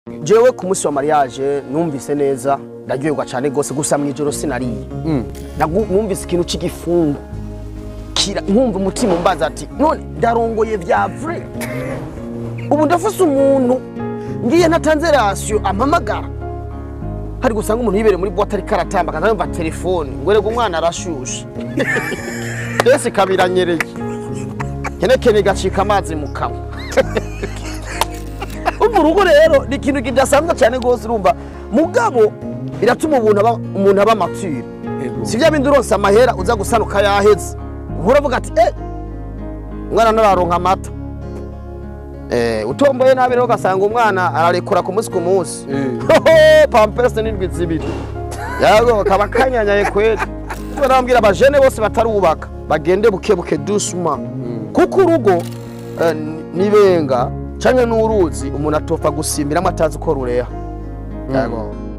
jewe ku munsi wa mariage numvise neza ndaryoherwa cyane rwose gusa mu ijoro sinariye Nagu- numvise ikintu cy'igifungo kira nkumva umutima umbaza ati none ndarongoye vya vrai ubu ndafise umuntu ngiye natanze rasiyo ampamagara hari gusanga umuntu yibereye muri bote ariko aratamba akaza yumva telefone ngo erega umwana arashushe ese kabiranyereye kenekene gacika amazi mu kanwa umva urugo rero ni ikintu kidasanzwe cyane rwose urumva mugabo biratuma umuntu aba umuntu aba mature si bya bindi uronse amahera uza gusanuka yaheze uhora uvuga ati eh umwana ntararonka amata eh utomboye nabi rero ugasanga umwana ararekura ku munsi ku munsi hoho pampers n'indwi zibiri yago kaba kanyanyaye kweli Tuba nababwira abajene bose batarubaka bagende buke buke dusuma kuko urugo eh, nibenga canke n'uruzi umuntu atopfa gusimbiramo atazi ko rureha Yego.